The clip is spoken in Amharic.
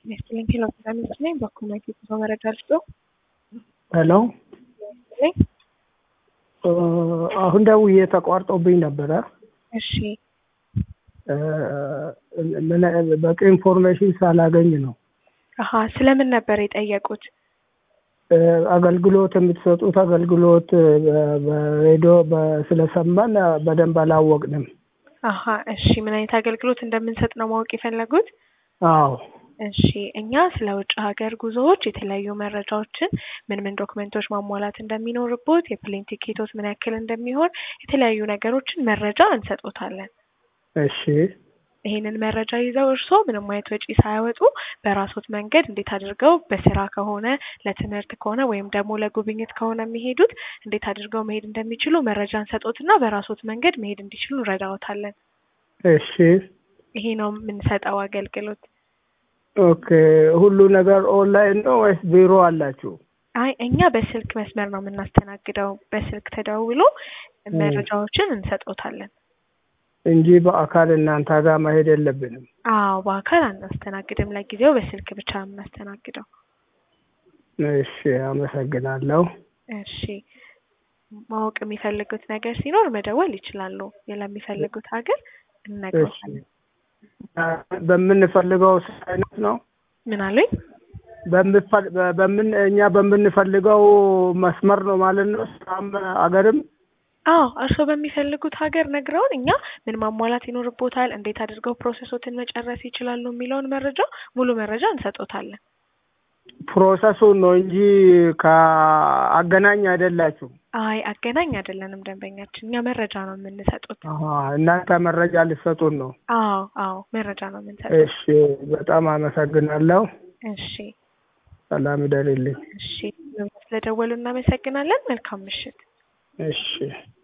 ይስጥልኝ ሄሎ ፒራሚድ ነኝ። በኮሚኒቲ ጉዞ መረጃ ልስጦ። ሄሎ ይስጥልኝ። አሁን ደውዬ ተቋርጦብኝ ነበረ። እሺ ምን- በቂ ኢንፎርሜሽን ሳላገኝ ነው። አሀ ስለምን ነበር የጠየቁት? አገልግሎት የምትሰጡት አገልግሎት በ- በሬዲዮ በ- ስለሰማን በደንብ አላወቅንም። አሀ እሺ ምን አይነት አገልግሎት እንደምንሰጥ ነው ማወቅ የፈለጉት? አዎ እሺ እኛ ስለ ውጭ ሀገር ጉዞዎች የተለያዩ መረጃዎችን ምን ምን ዶክመንቶች ማሟላት እንደሚኖርቦት፣ የፕሌን ቲኬቶት ምን ያክል እንደሚሆን የተለያዩ ነገሮችን መረጃ እንሰጦታለን። እሺ ይሄንን መረጃ ይዘው እርስዎ ምንም አይነት ወጪ ሳያወጡ በራሶት መንገድ እንዴት አድርገው በስራ ከሆነ ለትምህርት ከሆነ ወይም ደግሞ ለጉብኝት ከሆነ የሚሄዱት እንዴት አድርገው መሄድ እንደሚችሉ መረጃ እንሰጦትና በራሶት መንገድ መሄድ እንዲችሉ እንረዳዎታለን። እሺ ይሄ ነው የምንሰጠው አገልግሎት። ኦኬ ሁሉ ነገር ኦንላይን ነው ወይስ ቢሮ አላችሁ? አይ እኛ በስልክ መስመር ነው የምናስተናግደው። በስልክ ተደውሎ መረጃዎችን እንሰጦታለን። እንጂ በአካል እናንተ ጋር መሄድ የለብንም። አዎ በአካል አናስተናግድም። ለጊዜው በስልክ ብቻ ነው የምናስተናግደው። እሺ አመሰግናለሁ። እሺ ማወቅ የሚፈልጉት ነገር ሲኖር መደወል ይችላሉ። ለሚፈልጉት ሀገር እንነግሮታለን። በምንፈልገው አይነት ነው ምን አሉኝ? በምፈ- በምን እኛ በምንፈልገው መስመር ነው ማለት ነው። ስራም አገርም አዎ እርስዎ በሚፈልጉት ሀገር ነግረውን እኛ ምን ማሟላት ይኖርቦታል፣ እንዴት አድርገው ፕሮሰሶትን መጨረስ ይችላሉ የሚለውን መረጃ ሙሉ መረጃ እንሰጦታለን። ፕሮሰሱን ነው እንጂ ከአገናኝ አይደላችሁ። አይ አገናኝ አይደለንም ደንበኛችን፣ እኛ መረጃ ነው የምንሰጡት። አሀ፣ እናንተ መረጃ ልትሰጡን ነው። አዎ አዎ መረጃ ነው የምንሰጡት። እሺ በጣም አመሰግናለሁ። እሺ ሰላም ይደርልኝ። እሺ ስለደወሉ እናመሰግናለን። መልካም ምሽት። እሺ